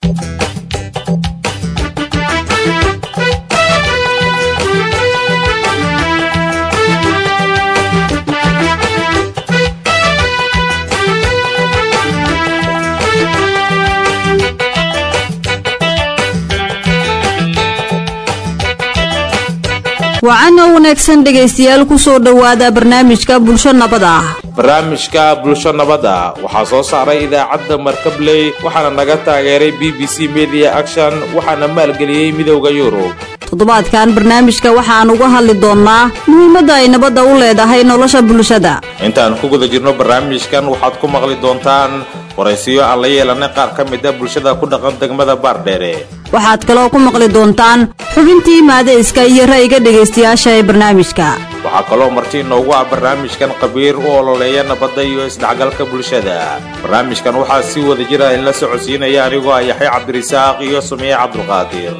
wacan oo wanaagsan dhegaystayaal kusoo dhowaada barnaamijka bulsho nabad ah barnaamijka bulsho nabadda waxaa soo saaray idaacadda markabley waxaana naga taageeray b b c media action waxaana maalgeliyey midowda yurub toddobaadkan barnaamijka waxaan uga hadli doonnaa muhiimadda ay nabadda u leedahay nolosha bulshada intaan ku guda jirno barnaamijkan waxaad ku maqli doontaan waraysiyo aan la yeelanay qaar ka mid a bulshada ku dhaqan degmada baardheere waxaad kaloo ku maqli doontaan xubintii maadayska iyo ra'yiga dhegaystayaasha ee barnaamijka waxaa kaloo marti inoogu ah barnaamijkan khabiir u ololeeya nabadda iyo isdhexgalka bulshada barnaamijkan waxaa si wada jira in la socodsiinaya anigoo ah yaxya cabdirisaaq iyo sumiye cabdulqaadir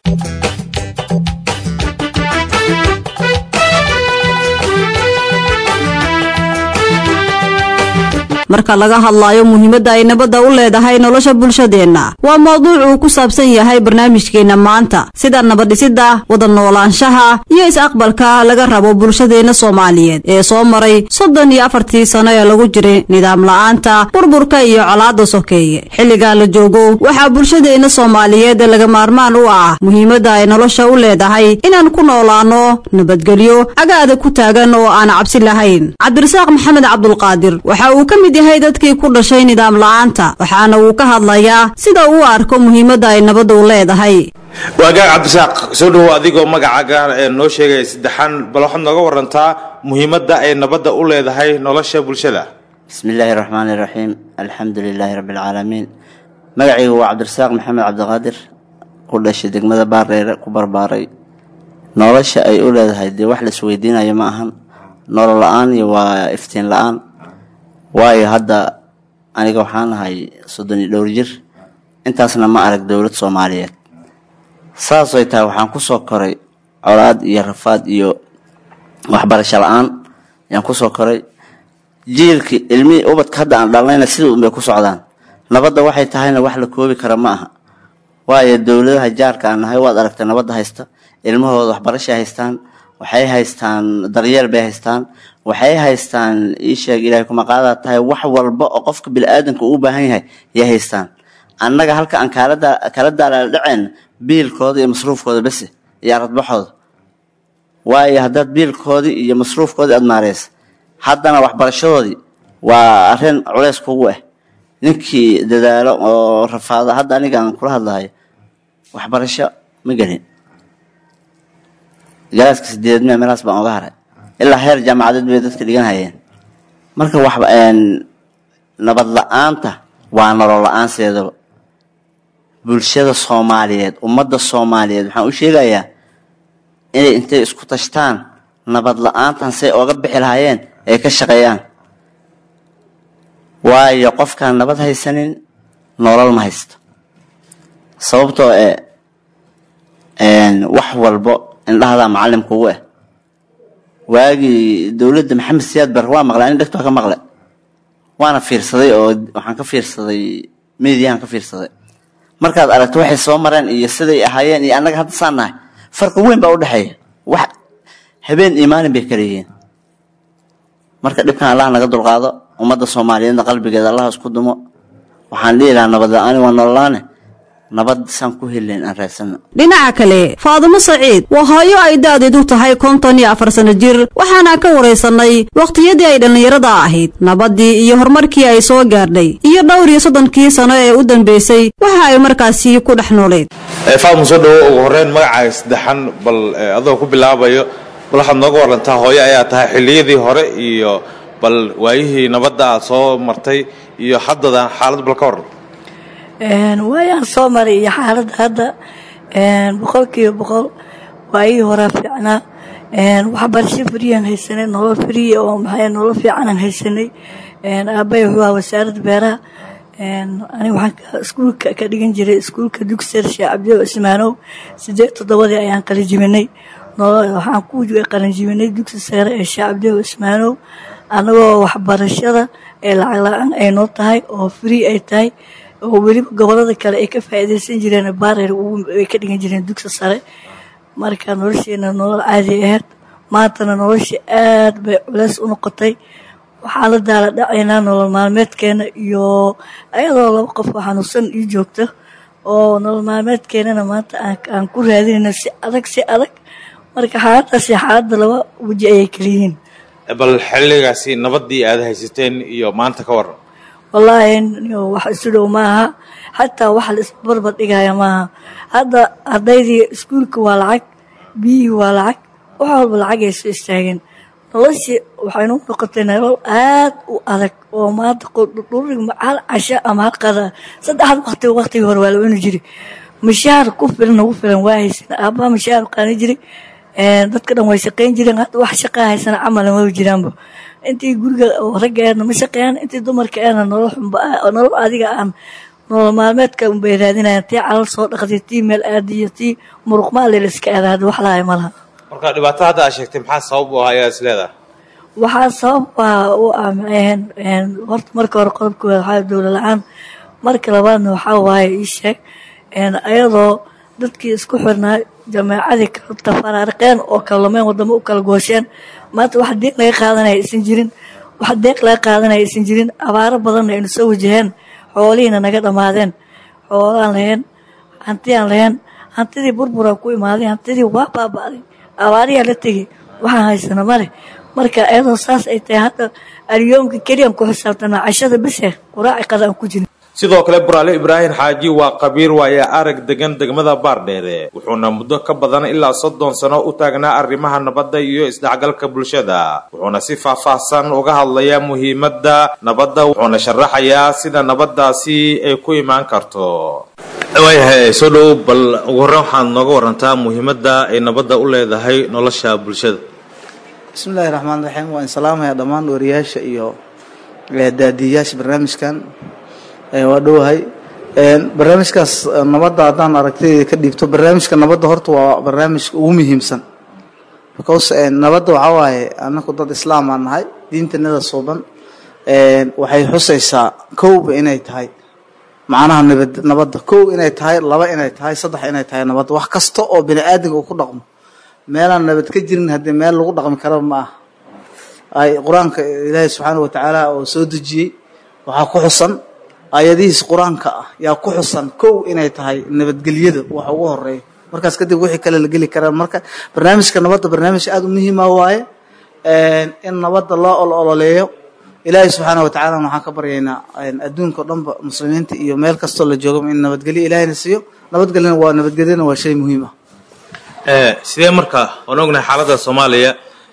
marka laga hadlaayo muhiimadda ay nabadda u leedahay nolosha bulshadeenna waa mawduuc uu ku saabsan yahay barnaamijkeenna maanta sida nabaddhisidda wada noolaanshaha iyo is-aqbalka laga rabo bulshadeenna soomaaliyeed ee soo maray soddon iyo afartii sano ee lagu jiray nidaam la'aanta burburka iyo colaadda sokeeye xilligan la joogo waxaa bulshadeenna soomaaliyeed laga maarmaan u ah muhiimadda ay nolosha u leedahay inaan ku noolaanno nabadgelyo agaada ku taagan oo aan cabsi lahayn cabdirasaaq maxamed cabdulqaadir waxa uu ka mid yahay dadkii ku dhashay nidaam la'aanta waxaana uu ka hadlayaa sida uu arko muhiimadda ay nabaddu leedahay waagaag cabdisaaq soo dhowow adigoo magacaaga ee noo sheegaya saddexaan bal waxaad nooga warantaa muhiimadda ay nabadda u leedahay nolosha bulshada bismi illaahi raxmaani iraxiim alxamdu lilaahi rabbi alcaalamiin magacaygu waa cabdirasaaq maxamed cabdiqaadir ku dhashay degmada baardheere ku barbaaray nolosha ay u leedahay dee wax laisweydiinayo ma ahan nolol la-aan iyo waa iftiin la-aan waayo hadda aniga waxaan ahay soddon iyo dhowr jir intaasna ma arag dowlad soomaaliyeed saasay tahay waxaan kusoo koray colaad iyo rafaad iyo waxbarasho la-aan ayaan kusoo koray jiilkii ilmihii ubadka hadda aan dhalnayna sida unbay ku socdaan nabadda waxay tahayna wax la koobi kara ma aha waayo dowladaha jaarka aan nahay waad aragtay nabadda haysta ilmahooda waxbarashay haystaan waxay haystaan daryeel bay haystaan waxay haystaan iisheeg ilahay kumaqaadaa tahay wax walba oo qofka bini-aadanka uu u baahan yahay yay haystaan annaga halka aan kala daalaala dhaceen biilkooda iyo masruufkooda bese iyo aradbaxooda waayo haddaad biilkoodii iyo masruufkoodii aad maareysa haddana waxbarashadoodii waa arrin culeys kugu ah ninkii dadaalo oo rafaado hadda aniga aan kula hadlahayo waxbarasho ma gelin galaaska sideed me meelaas baan oga haray ilaa heer jaamacadeed bay dadka dhigan hayeen marka wax nabad la-aanta waa nolol la-aan sideedaba bulshada soomaaliyeed ummadda soomaaliyeed waxaan u sheegayaa inay intay isku tashtaan nabad la-aantan say ooga bixi lahaayeen ay ka shaqeeyaan waayo qofkaan nabad haysanin nolol ma haysto sababtoo ee wax walbo indhahadaa macalin kugu ah waagii dowladda maxamed siyaad bar waa maqlay ani dhegto ka maqle waana fiirsaday oo waxaan ka fiirsaday mediyahan ka fiirsaday markaad aragto waxay soo mareen iyo siday ahaayeen iyo annaga hadda saan nahay farqi weyn baa udhexeeya wax habeen iyo maalin bay kala yihiin marka dhibkan allah naga dulqaado ummadda soomaaliyeedna qalbigeeda allah isku dumo waxaan dhihi lahaa nabad la-aani waa nololaane nabad saan ku helayn aan raadsano dhinaca kale faadumo saciid waa hooyo ay da-deedu tahay konton iyo afar sano jir waxaana ka waraysanay wakhtiyadii ay dhallinyarada ahayd nabaddii iyo horumarkii ay soo gaadhay iyo dhowr iyo soddonkii sano ee u dambeysay waxa ay markaasi ku dhex nooleed faadma soo dhawo ugu horeyn magacaaga saddexan bal adoo ku bilaabayo bal waxaad nooga warantaa hooyo ayaa tahay xilliyadii hore iyo bal waayihii nabadda aad soo martay iyo haddadan xaalad bal ka waran waayaan soo maray iyo xaaladda hadda boqolkiiba boqol waayihii horaa fiicnaa waxbarasho friyaan haysanay nolol friya oo maxay nolol fiicanaan haysanay aabbahay wuxuu ahaa wasaaradda beeraha aniga waxaan iskuulka ka dhigan jiray iskuulka dugsier sheekh cabdiyo ismaanow sideed toddobadii ayaan qalinjibinay waxaan ku qalinjibinay dugsi sare ee sheekh cabdiyo ismaanow anagoo waxbarashada ee lacag la-aan ay noo tahay oo free ay tahay oo weliba gobolada kale ay ka faa'iidaysan jireen baareer ay ka dhigan jireen dugsi sare marka nolosheena nolol caadi ahayd maantana nolosha aad bay culeys u noqotay waxaan la daala dhacaynaa nolol maalmeedkeena iyo ayadoo laba qof oo xanuunsan ii joogto oo nolol maalmeedkeenana maanta aan ku raadinayno si adag si adag marka xaaladaasi xaaladda laba weji ayay keliyihiin bal xilligaasi nabadii aad haysateen iyo maanta ka waran wallaahi wax isu dhow maaha xataa wax la isbarbar dhigaya maaha hadda ardaydii iskuulka waa lacag biyihii waa lacag wax walba lacag ay soo istaageen noloshii waxaynu noqotay nolol aad u adag oo maanta dhurig hal casho ama hal qada saddexda waqti waqtigii hore waa la cuni jiri mashaar ku filan ugu filan waa haysana aabbaha mashaar qaani jiri dadka dhan way shaqayn jireen hadda wax shaqaa haysana camal ma jiraanba intii guriga ragga eedna ma shaqeeyaan intii dumarka eedna nolol xunba nolol adiga aan nolol maalmeedka unbay raadinayaan tii calal soo dhaqday tii meel aadiyo tii muruqmaale la iska aada hadda wax lahay ma laha marka dhibaato hadda aad sheegtay maxaa sabab u ah ayaa is leedahay waxaa sabab u ah maxay horta marka hore qodobkooda waxaa dowla la-aan marka labaadna waxaa waaye ii sheeg ayadoo dadkii isku xirnaa jameecadii kala tafarariqeen oo kala lumeen wadamo u kala goosheen maanta wax deeq laga qaadanaya aysan jirin wax deeq laga qaadanaya aysan jirin abaaro badanna aynu soo wajaheen xoolihiina naga dhammaadeen xoolaan lahayn hantiyaan lahayn hantidii burburaa ku imaaday hantidii waa baaba'day abaariyaa la tegey waxaan haysana male marka ayadoo saas ay tahay hadda alyoomka keliyaan ku xisaabtana cashada bise quraaci qada aan ku jirin sidoo kale buraale ibraahim xaaji waa qabiir waayaa arag degan degmada baardheere wuxuuna muddo ka badan ilaa soddon sano u taagnaa arrimaha nabadda iyo isdhexgalka bulshada wuxuuna si faahfaahsan uga hadlayaa muhiimadda nabadda wuxuuna sharaxayaa sida nabaddaasi ay ku imaan karto waayahay soo dhow bal ugu horreyn waxaad nooga warantaa muhiimadda ay nabadda u leedahay nolosha bulshada bismillahi raxmaan raxiim waan salaamaya dhammaan wariyaasha iyo daadiyayaasha barnaamijkan waa dhowahay barnaamijkaas nabadda haddaan aragtidayda ka dhiibto barnaamijka nabadda horta waa barnaamijka ugu muhiimsan because nabadda waxaa waaye anaku dad islaam aan nahay diintanada suuban waxay xusaysaa kowba inay tahay macnaha nabad nabadda kow inay tahay laba inay tahay saddex inay tahay nabadda wax kasta oo bini aadamka uu ku dhaqmo meelaan nabad ka jirin haddii meel lagu dhaqmi karaba ma aha ay qur-aanka ilaahay subxaana wa tacaala oo soo dejiyey waxaa ku xusan aayadihiis qur-aanka ah yaa ku xusan kow inay tahay nabadgelyada wax ugu horeeya markaas kadib wixii kale la geli karaan marka barnaamijka nabadda barnaamij aada u muhiima waaye in nabadda loo olololeeyo ilaahay subxaana wa tacala waxaan ka baryaynaa adduunka o dhanba muslimiinta iyo meel kastoo la joogaba in nabadgelyo ilaahayna siiyo nabadgelyana waa nabadgelyana waa shay muhiim ah sidee marka waan ognahay xaaladda soomaaliya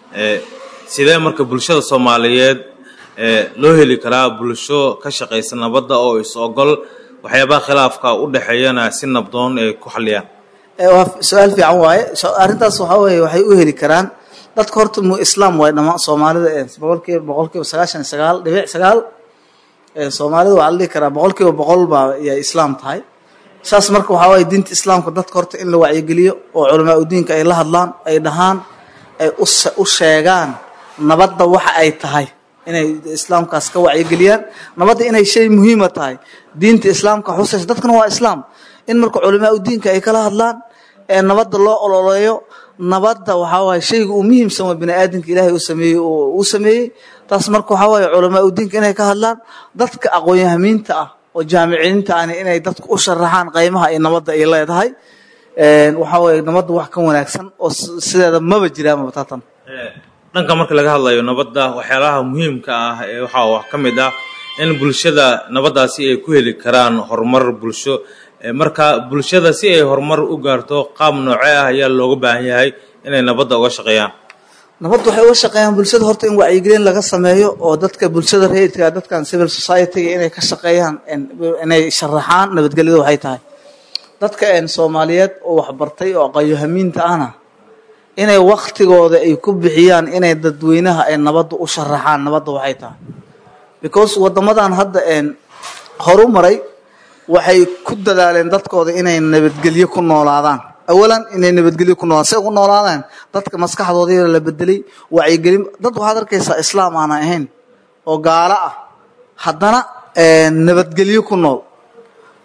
sidee marka bulshada soomaaliyeed loo heli karaa bulsho ka shaqaysa nabadda oo is ogol waxyaabaha khilaafka u dhexeeyana si nabdoon ay ku xaliyaan waa su-aal fiican waaye arrintaas waxaa weeye waxay u heli karaan dadka horta mu islaam waaye dhamaan soomaalida boqolkiiba boqolkiiba sagaashan iyo sagaal dhibic sagaal soomaalida waxaa la dhihi karaa boqolkiiba boqol baa yay islaam tahay saas marka waxaa waaye diinta islaamka dadka horta in la wacyigeliyo oo culamaa udiinka ay la hadlaan ay dhahaan ay u sheegaan nabadda waxa ay tahay inay islaamkaas ka wacyigeliyaan nabadda inay shay muhiima tahay diinta islaamka xusaysa dadkana waa islaam in marka culamaa udiinka ay kala hadlaan ee nabadda loo ololeeyo nabadda waxaa waaye shayga uu muhiimsan waa bini aadamka ilaahay uu sameeyey uu sameeyey taas marka waxaa waaye culamaa udiinka inay ka hadlaan dadka aqoon-yahamiinta ah oo jaamiciyiinta ahni inay dadku u sharaxaan qaymaha ay nabadda ay leedahay waxaa waaye nabadda wax ka wanaagsan oo sideeda maba jiraanba batatan dhanka marka laga hadlayo nabadda waxyaalaha muhiimka ah ee waxaa wax ka mid ah in bulshada nabaddaasi ay ku heli karaan horumar bulsho marka bulshada si ay horumar u gaarto qaab noocee ah ayaa looga baahan yahay inay nabadda uga shaqeeyaan nabadda waxay uga shaqeeyaan bulshada horta in wacyigelin laga sameeyo oo dadka bulshada rayidka dadkan civil society-ga inay ka shaqeeyaan inay sharaxaan nabadgelyada waxay tahay dadka soomaaliyeed oo waxbartay oo aqayohamiinta ahna inay waktigooda ay ku bixiyaan inay dadweynaha ay nabadda u sharaxaan nabadda waxay tahay because wadamadan hadda horu maray waxay ku dadaaleen dadkooda inay nabadgelyo ku noolaadaan awalan inay nabadgelyo ku noolaadaan say ugu noolaadaan dadka maskaxdooda la bedelay wacyigelin dad waxaad arkaysaa islaam aanan ahayn oo gaalo ah haddana nabadgelyo ku nool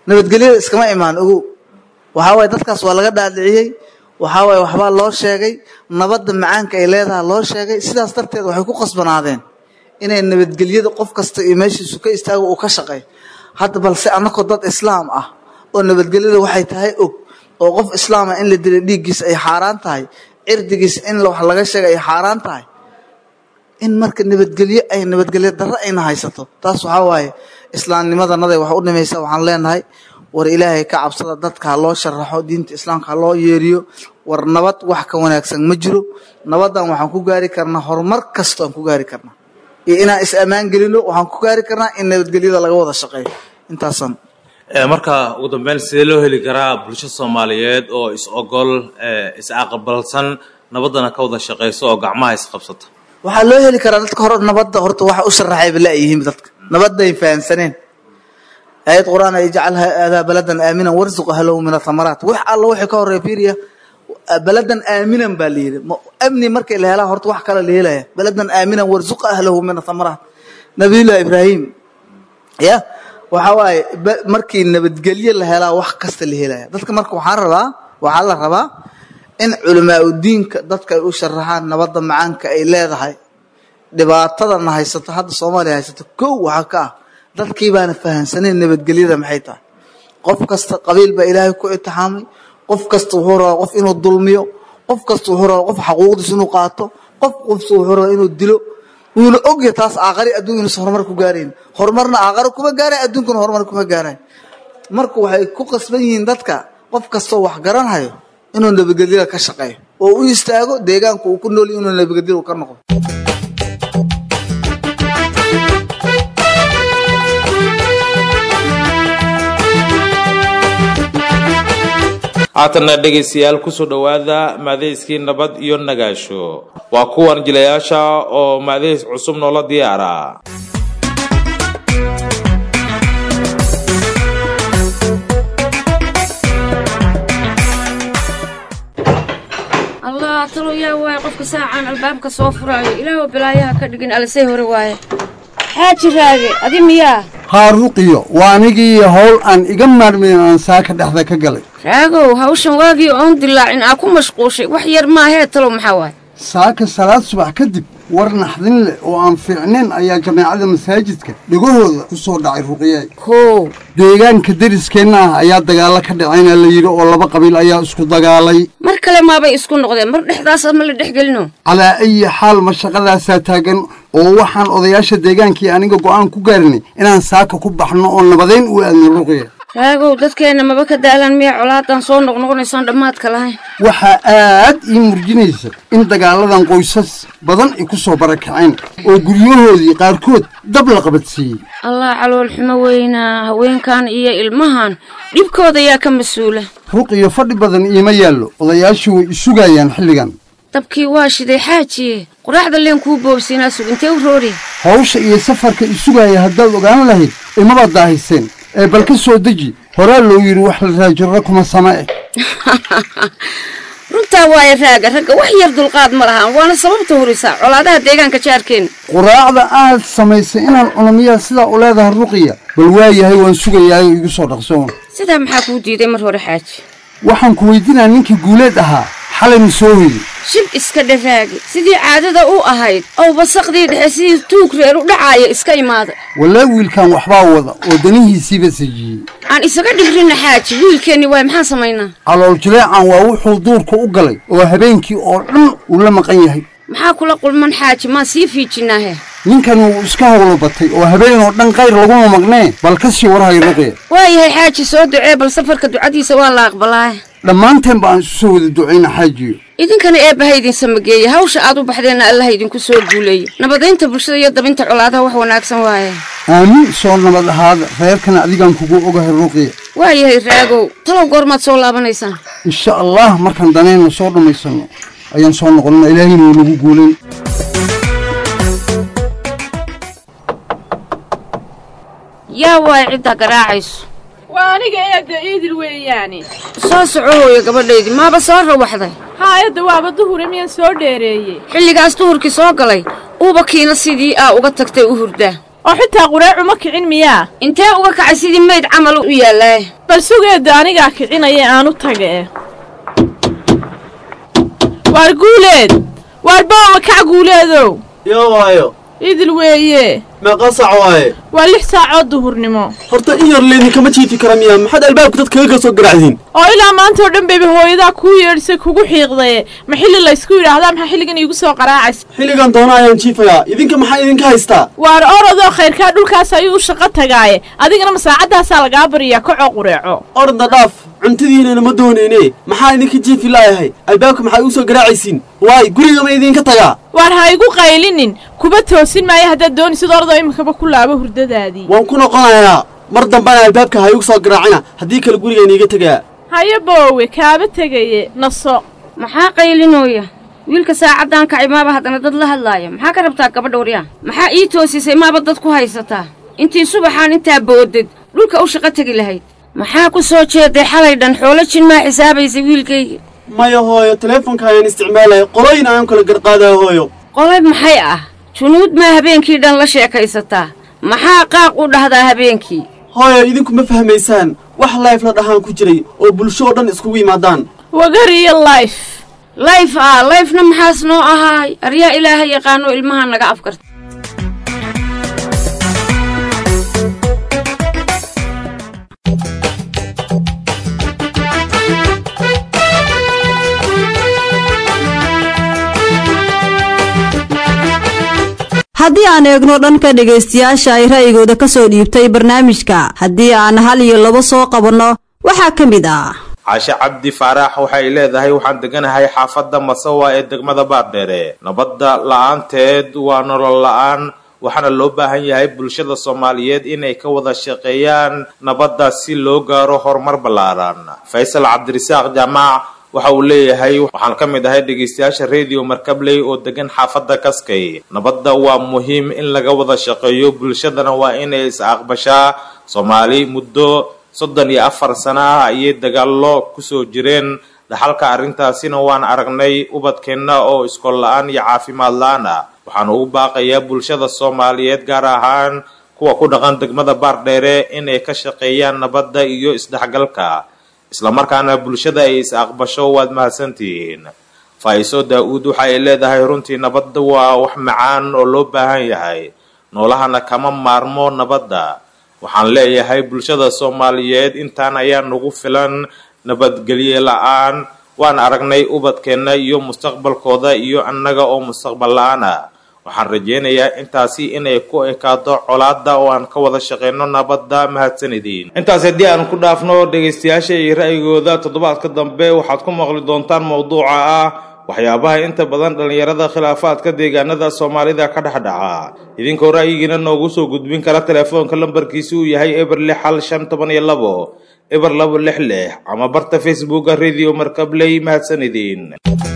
nabadgelyada iskama imaan ogow waxaa waaye dadkaas waa laga dhaadhiciyey waxaa waaye waxbaa loo sheegay nabadda macaanka ay leedahay loo sheegay sidaas darteed waxay ku qasbanaadeen inay nabadgelyada qof kasta iyo meeshiisu ka istaago uu ka shaqeey hadda balse annakoo dad islaam ah oo nabadgelyada waxay tahay og oo qof islaam ah in la dila dhiiggiisa ay xaaraan tahay cirdigiisa in wax laga sheega ay xaaraan tahay in marka nabadgelyo ay nabadgelyo darro ayna haysato taas waxaa waaye islaamnimadanaday wax u dhimaysa waxaan leenahay war ilaahay ka cabsada dadka ha loo sharaxo diinta islaamka ha loo yeeriyo war nabad wax ka wanaagsan ma jiro nabadan waxaan ku gaari karnaa horumar kasta aan ku gaari karnaa iyo inaan is ammaan gelino waxaan ku gaari karnaa in nabadgelyada laga wada shaqeeyo intaasaan marka ugu dambeyn sidee loo heli karaa bulsho soomaaliyeed oo is ogol is aqbalsan nabaddana ka wada shaqayso oo gacmaha isqabsata waxaa loo heli karaa dadka hore nabadda horta waxa u sharaxayba la-yihiin dadka nabadday fahamsaneen aayad qur-aan ay jacalha adaa baladan aaminan warzuq ahlahu min athamaraat wax alla wixii ka horeeya fiiriya baladan aaminan baa la yidhi amni markay la helaa horta wax kale la helaya baladan aaminan warzuq ahlahu min athamaraat nabiyullahi ibraahim ya waxa waaye markii nabadgelye la helaa wax kasta la helaya dadka marka waxaan rabaa waxaa la rabaa in culamaa udiinka dadka ay u sharaxaan nabadda macaanka ay leedahay dhibaatadana haysato hadda soomaaliya haysato kow waxaa ka ah dadkii baana fahamsanayn nabadgelyada maxay tahay qof kasta qabiil baa ilaahay ku itixaamay qof kasta wuxuu rabaa qof inuu dulmiyo qof kasta wuxuu rabaa qof xaquuqdiis inuu qaato qof qofsa wuxuu rabaa inuu dilo wuuna ogya taas aaqari adduun inuusan horumar ku gaarayn horumarna aaqaro kuma gaaray adduunkana horumar kuma gaarayn marka waxay ku qasban yihiin dadka qof kastoo wax garanhayo inuu nabadgelyada ka shaqeeyo oo u istaago deegaanku uu ku nool inuu nabadgelyada ka noqdo haatanna dhegaystayaal kusoo dhowaada maadayskii nabad iyo nagaasho waa kuwan jilayaasha oo maadays cusub noola diyaara allah talo yaa waaye qofka saacaan albaabka soo furaayo ilaahw balaayaha ka dhigin alisay hore waaye xaaji raage adi miyaa haa ruqiyo waa anigii howl aan iga maarmayn aan saaka dhexda ka galay raagow hawshan waagii oon dilaacin aa ku mashquushay wax yar maahee talow maxaa waaye saaka salaad subax kadib war naxdin leh oo aan fiicnayn ayaa jamaacada masaajidka dhegahooda ku soo dhacay ruqiyey kow deegaanka deriskeenna ah ayaa dagaallo ka dhacayna la yidhi oo laba qabiil ayaa isku dagaalay mar kale maabay isku noqdeen mar dhexdaas ma la dhex gelino calaa ayi xaal mashaqadaasaa taagan oo waxaan odayaasha deegaankii aniga go'aan ku gaarinay inaan saaka ku baxno oo nabadayn u aadno ruqiya raagow dadkeenna maba ka daalan miya colaadan soo noqnoqonaysaan dhammaadka lahayn waxaa aad ii murjinaysa in dagaaladan qoysas badan ay ku soo barakaceen oo guryahoodii qaarkood dab la qabadsiiyey allah calool xumo weynaa haweenkan iyo ilmahan dhibkooda yaa ka mas-uula ruqiyo fadhi badan iima yaallo odayaashu way isugayaan xilligan dabkii waa shiday xaajiye quraacda leen kuu boobsiinaa sugintee u roori hawsha iyo safarka isugaya haddaad ogaan lahayd imaba daahiseen ee bal ka soo deji horaa loo yidhi wax la raajirro kuma sama eh runtaa waaye raaga ragga wax yar dulqaad ma lahaan waana sababta hurisaa colaadaha deegaanka jaarkeenna quraacda aad samaysay inaan cunumiyaa sidaa u leedahay ruqiya bal waayahay waan sugayaayo igu soo dhaqsoon sidaa maxaa kuu diiday mar hore xaaji waxaan ku weydiinaa ninkii guuleed ahaa xalayna soo hoyday shib iska dharaagi sidii caadada u ahayd ow basaqdii dhexe sidii tuug reer u dhacaaya iska imaada walaa wiilkan waxbaa wada oo danihiisiiba sajiyey aan isaga dhigrina xaaji wiilkeenni waay maxaan samaynaa calool jileecan waa wuxuu duurka u galay oo habeenkii oo dhan uu la maqan yahay maxaa kula qulman xaaji maan sii fiijinaahe ninkan wuu iska howlo batay oo habeen oo dhan qayr laguma maqnee bal ka sii warhay ruqya waayahay xaaji soo ducee bal safarka ducadiisa waa la aqbalaaye dhammaanteen ba aan isu soo wada ducayna xaajiyo idinkana eebbaha idin samageeye hawsha aad u baxdeenna allaha idinku soo guuleeyo nabadaynta bulshada iyo dabinta colaadaha wax wanaagsan waaye aamin soo nabad ahaada reerkana adigaan kugu ogahay ruqya waayahay raagow talow goormaad soo laabanaysaan insha allah markaan danayna soo dhammaysanno ayaan soo noqonnaa ilaahayna wuu nagu guulayn yaa waay ciddaa garaacayso waa aniga eedda iidil weeyaane soo soco hooyo gabadhaydii maaba soo rawaxday haayadda waaba duhure miyaan soo dheereeyey xilligaas duhurkii soo galay uuba kiina sidii aa uga tagtay u hurdaa oo xitaa qureecu ma kicin miyaa intee uga kacay sidii mayd camal u yaallaa bal sugeeda anigaa kicinaya aan u taga e waar guuleed waar boowa kac guuleedow yaa waayo idil weeye meeqa sac waaye waa lix saacood duhurnimo horta in yar laydinkama jiifi kara miyaa maxaad albaabka dad kaga ka soo garacdiin oo ilaa maanta oo dhan bayba hooyadaa kuu yeedhisay kugu xiiqdaye ma xilli laysku yidhaahdaa maxaa xilligan iigu soo qaraacaysa xilligan doona ayaan jiifayaa idinka maxaa idinka haystaa waar orodoo khayrkaa dhulkaas ayuu u shaqo tagaaye adigana ma saacaddaasaa lagaa bariyaa kacoo qureeco orda dhaaf cuntadiinana ma dooneyne maxaa idinka jiifi laayahay albaabka maxaa igu soo garaacaysiin waay guriga ma idinka tagaa waar ha igu qaylinin kuba toosin maayo haddaad doonisid orodoo iminkaba ku laabo hurdadaadii waan ku noqonayaa mar dambana albaabka ha igu soo garaacina haddii kale guriga iniiga tegaa haye boowe kaaba tegaye naso maxaa qaylinooya wiilka saacaddan kacay maaba haddana dad la hadlaaya maxaa ka rabtaa gabadha waryaa maxaa ii toosisay maaba dad ku haysataa intii subaxaan intaa boodad dhulka u shaqo tegi lahayd maxaa ku soo jeeday xalay dhan xoolo jin maa xisaabaysay wiilkayga maya hooyo teleefonka ayaan isticmaalaya qolooyin ayaan kala garqaadaa hooyo qolay maxay ah junuud maa habeenkii dhan la sheekaysataa maxaa qaaq u dhahdaa habeenkii hooyo idinku ma fahmaysaan wax layf la dhahaan ku jiray oo bulsho oo dhan iskugu yimaadaan wagar iyo layf layf ah layfna maxaas noo ahaay aryaa ilaaha yaqaano ilmaha naga afkarta haddii aan eegno dhanka dhegaystayaasha ay ra'yigooda ka soo dhiibtay barnaamijka haddii aan hal iyo labo soo qabanno waxaa ka mid ah caashe cabdi faaraax waxay leedahay waxaan deganahay xaafadda masawa ee degmada baardheere nabadda la-aanteed waa nolol la-aan waxaana loo baahan yahay bulshada soomaaliyeed inay ka wada shaqeeyaan nabadda si loo gaaro horumar ballaaran faysal cabdirisaaq jaamac waxa uu leeyahay waxaan ka mid ahay dhegaystayaasha radio markabley oo degan xaafadda kaskay nabadda waa muhiim in laga wada shaqeeyo bulshadana waa inay is aqbashaa soomaali muddo soddon iyo afar sano ah ayay dagaallo kusoo jireen dhaxalka arrintaasina waan aragnay ubadkeenna oo iskool la-aan iyo caafimaad la-aan ah waxaan ugu baaqayaa bulshada soomaaliyeed gaar ahaan kuwa ku dhaqan degmada baardheere inay ka shaqeeyaan nabadda iyo isdhexgalka islamarkaana bulshada ay is aqbasho waad mahadsantihiin faa'iso daa-uud waxa ay leedahay runtii nabadda waa wax macaan oo loo baahan yahay noolahana kama maarmo nabadda waxaan leeyahay bulshada soomaaliyeed intaan ayaa nagu filan nabadgelye la-aan waan aragnay ubadkeenna iyo mustaqbalkooda iyo annaga oo mustaqbal la-aan ah waxaan rajeynayaa intaasi inay ku ekaado colaada oo aan ka wada shaqeyno nabadda mahadsanidin intaas haddii aan ku dhaafno dhegaystayaasha iyo ra'yigooda toddobaadka dambe waxaad ku maqli doontaan mowduuca ah waxyaabaha inta badan dhallinyarada khilaafaadka deegaanada soomaalida ka dhex dhaca idinkoo ra'yigiina noogu soo gudbin kara telefoonka lambarkiisi uu yahay eber lix hal shan toban iyo labo eber labo lix lix ama barta facebooka radio markabley mahadsanidin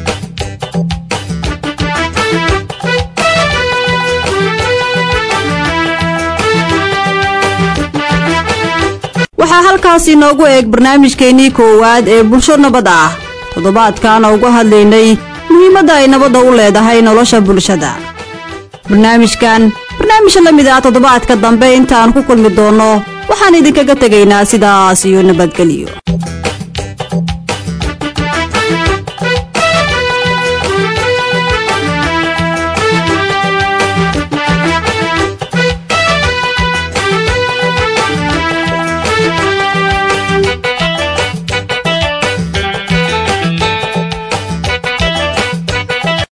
waxaa halkaasi noogu eeg barnaamijkeennii koowaad ee bulsho nabad ah toddobaadkan uga hadlaynay muhiimadda ay nabadda u leedahay nolosha bulshada barnaamijkan barnaamij la mid ah toddobaadka dambe intaan ku kulmi doonno waxaan idinkaga tegaynaa sidaas iyo nabadgelyo